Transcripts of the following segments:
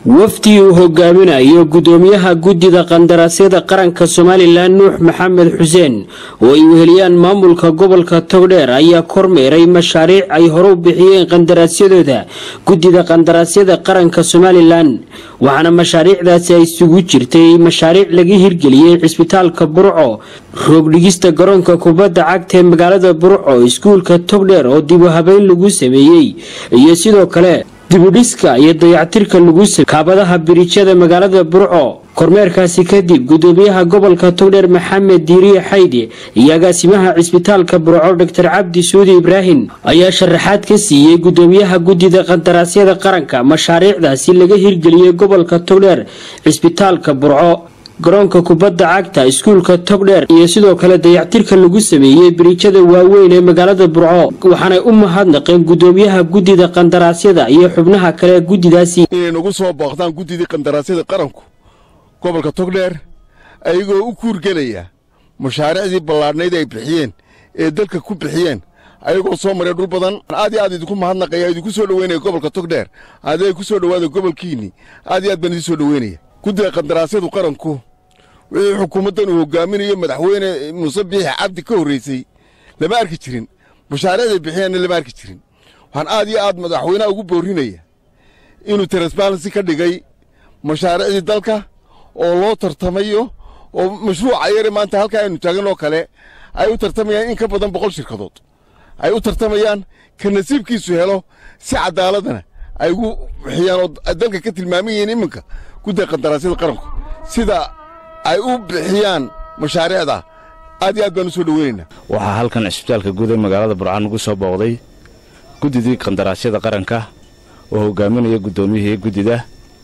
wafdi uu hogaaminayo gudoomiyaha guddida qandaraasyada qaranka somalilan nuux maxamed xuseen oo ay weheliyaan maamulka gobolka togdheer ayaa kormeeray mashaariic ay hore u bixiyeen qandaraasyadooda guddida qandaraasyada qaranka somalilan waxaana mashaariicdaasi ay isugu jirtay mashaariic laga hirgeliyey cisbitaalka burco roogdhigista garoonka kubadda cagta ee magaalada burco iskuulka togdheer oo dib u habeyn lagu sameeyey iyo sidoo kale dibudhiska iyo dayactirka lagu samey kaabadaha biriijyada magaalada burco kormeerkaasi kadib gudoomiyaha gobolka togdheer maxamed diiriye xaydi iyo agaasimaha cisbitaalka burco doctor cabdi suudi ibraahim ayaa sharaxaad ka siiyey gudoomiyaha guddida qandaraasyada qaranka mashaariicdaasi laga hirgeliyey gobolka togdheer cisbitaalka burco garoonka kubadda cagta iskuulka togdheer iyo sidoo kale dayactirka lagu sameeyey biriijyada waaweyn ee magaalada burco waxaanay u mahadnaqeen gudoomiyaha guddida qandaraasyada iyo xubnaha kale guddidaasi inay nagu soo booqdaan guddidii qandaraasyada qaranku gobolka togdheer ayagoo u kuurgelaya mashaariicdii ballaadhnayd ay bixiyeen ee dalka ku bixiyeen ayagoo soo maray dhul badan aad iyo aad idinku mahadnaqaya idinku soo dhoweynaya gobolka togdheer aday ku soo dhowaada gobolkiinni aad iyo aad baan idin soo dhoweynaya guddida qandaraasyadu qaranku wixii xukuumaddan uu hogaaminayo madaxweyne muuse biixi cabdi ka horraysay lama arki jirin mashaariicday bixiyeenna lama arki jirin waxaan aad iyo aad madaxweynaha ugu boorrinaya inuu transbalansi ka dhigay mashaariicdii dalka oo loo tartamayo oo mashruuca yare maanta halkaa aynu taagan oo kale ay u tartamayaan in ka badan boqol shirkadood ay u tartamayaan ka nasiibkiisu helo si cadaaladana ay ugu bixiyaan oo dalka ka tilmaaman yihiin iminka guddida qandaraasyada qaranku sida ay u bixiyaan mashaariicda aad iyo aad baan u soo dhoweynaynaa waxaa halkan cisbitaalka guud ee magaalada burcaan ugu soo booqday guddidii qandaraasyada qaranka oo hogaaminaya guddoomiyihii guddida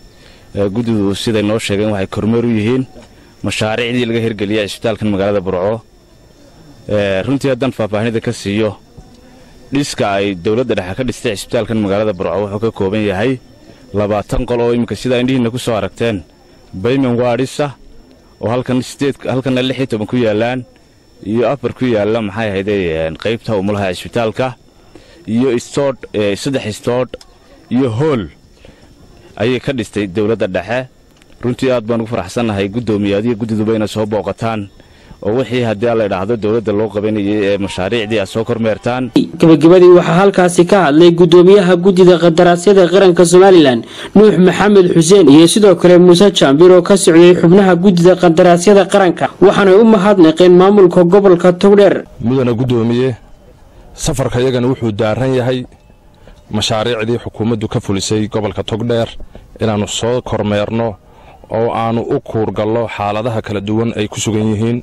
guddidu siday noo sheegeen waxay kormeer u yihiin mashaariicdii laga hirgeliyay cisbitaalkan magaalada burco runtii haddaan faahfaahinada ka siiyo dhiska ay dowladda dhexe ka dhistay cisbitaalkan magaalada burco wuxuu ka kooban yahay labaatan qol oo iminka sidaa indhihiinna ku soo aragteen bayman waadhisa oo halkanna lix iyo toban ku yaallaan iyo afar ku yaalla maxay ahayday qaybta umulaha cisbitaalka iyo istoodh saddex istoodh iyo hool ayay ka dhistay dowladda dhexe runtii aad baan ugu faraxsannahay guddoomiye adiga guddiduba inay soo booqataan oo wixii haddii alla idhaahdo dowladda loo qabanayay ee mashaariicdii aad soo kormeertaan gabagabadii waxaa halkaasi ka hadlay gudoomiyaha guddida qandaraasyada qaranka somalilan nuux maxamed xuseen iyo sidoo kale muuse jaambir oo ka socday xubnaha guddida qandaraasyada qaranka waxaanay u mahadnaqeen maamulka gobolka togdheer mudana guddoomiye safarka iyagana wuxuu daaran yahay mashaariicdii xukuumaddu ka fulisay gobolka togdheer inaannu soo kormeerno oo aannu u kuurgallo xaaladaha kala duwan ay ku sugan yihiin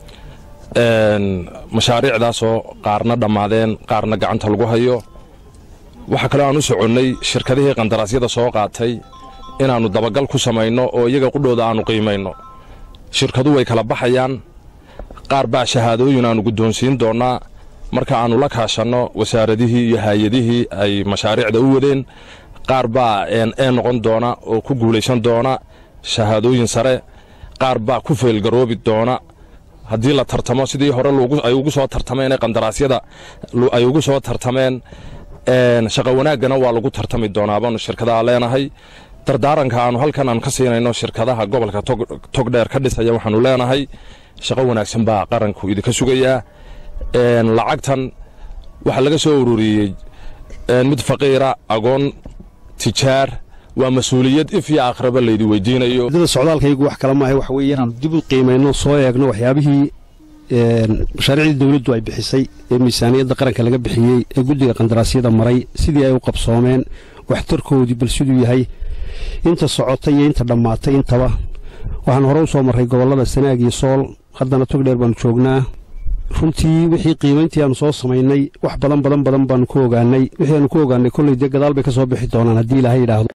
mashaariicdaasoo qaarna dhammaadeen qaarna gacanta lagu hayo waxaa kaloo aan u soconnay shirkadihii qandaraasyada soo qaatay inaannu dabagal ku samayno oo iyaga qudhooda aannu qiimayno shirkadu way kala baxayaan qaar baa shahaadooyin aannu guddoonsiin doonnaa marka aannu la kaashanno wasaaradihii iyo haayadihii ay mashaariicda u wadeen qaar baa ee noqon doona oo ku guulaysan doona shahaadooyin sare qaar baa ku feelgaroobi doona haddii la tartamo sidii hore ay ugu soo tartameen ee qandaraasyada ay ugu soo tartameen shaqa wanaaggana waa lagu tartami doonaa baanu shirkadaha leenahay dardaaranka aannu halkan aan ka siinayno shirkadaha gobolka togdheer ka dhisaya waxaannu leenahay shaqo wanaagsan baa qaranku idinka sugayaa lacagtan waxaa laga soo ururiyey mid faqiira agoon tijaar waa mas-uuliyad if iyo akhraba laydi weydiinayo dada socdaalkaygu wax kala maahay waxa weeye inaan dib u qiimayno soo eegno waxyaabihii mashaariicdii dowladdu ay bixisay ee miisaaniyadda qaranka laga bixiyey ee guddiga qandaraasyada maray sidii ay u qabsoomeen waxtarkoodii bal siduu yahay inta socotay iyo inta dhammaatay intaba waxaan hore u soo marray gobollada sanaag iyo sool haddana togdheer baannu joognaa runtii wixii qiimayntii aanu soo samaynay wax badan badan badan baannu ku ogaannay wixii aanu ku ogaannay kolley dee gadaal bay ka soo bixi doonaan haddii ilaahay yidhaahdo